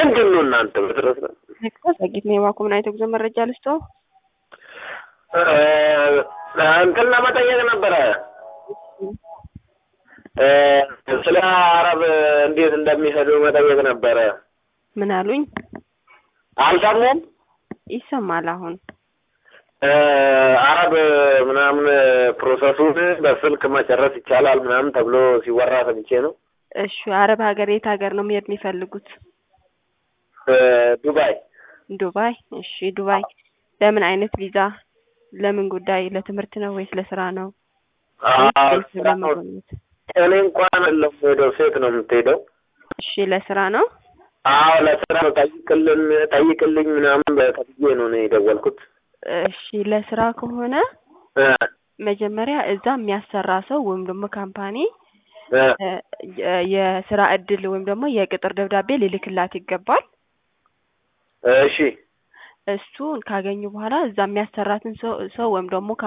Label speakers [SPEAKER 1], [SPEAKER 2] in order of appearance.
[SPEAKER 1] ምንድን ነው እናንተ በድረስ ነው
[SPEAKER 2] ዘጊት ነው የባኩ ምን አይነት ጉዞ መረጃ ልስጠው?
[SPEAKER 1] እንትን ለመጠየቅ ነበረ ስለ አረብ እንዴት እንደሚሄዱ መጠየቅ ነበረ።
[SPEAKER 2] ምን አሉኝ?
[SPEAKER 1] አልሰሙም?
[SPEAKER 2] ይሰማል አሁን
[SPEAKER 1] አረብ ምናምን ፕሮሰሱን በስልክ መጨረስ ይቻላል ምናምን ተብሎ ሲወራ ሰምቼ ነው።
[SPEAKER 2] እሺ አረብ ሀገር የት ሀገር ነው መሄድ የሚፈልጉት?
[SPEAKER 1] ዱባይ
[SPEAKER 2] ዱባይ። እሺ ዱባይ በምን አይነት ቪዛ? ለምን ጉዳይ? ለትምህርት ነው ወይስ ለስራ ነው? ወይስ ለመጎብኘት?
[SPEAKER 1] እኔ እንኳን ለምሄደው ሴት ነው የምትሄደው።
[SPEAKER 2] እሺ ለስራ ነው?
[SPEAKER 1] አዎ ለስራ ነው። ጠይቅልን ጠይቅልኝ ምናምን በተብዬ ነው ነው የደወልኩት።
[SPEAKER 2] እሺ ለስራ ከሆነ መጀመሪያ እዛ የሚያሰራ ሰው ወይም ደግሞ ካምፓኒ የስራ እድል ወይም ደግሞ የቅጥር ደብዳቤ ሊልክላት ይገባል።
[SPEAKER 1] እሺ
[SPEAKER 2] እሱን ካገኙ በኋላ እዛ የሚያሰራትን ሰው ሰው ወይም ደግሞ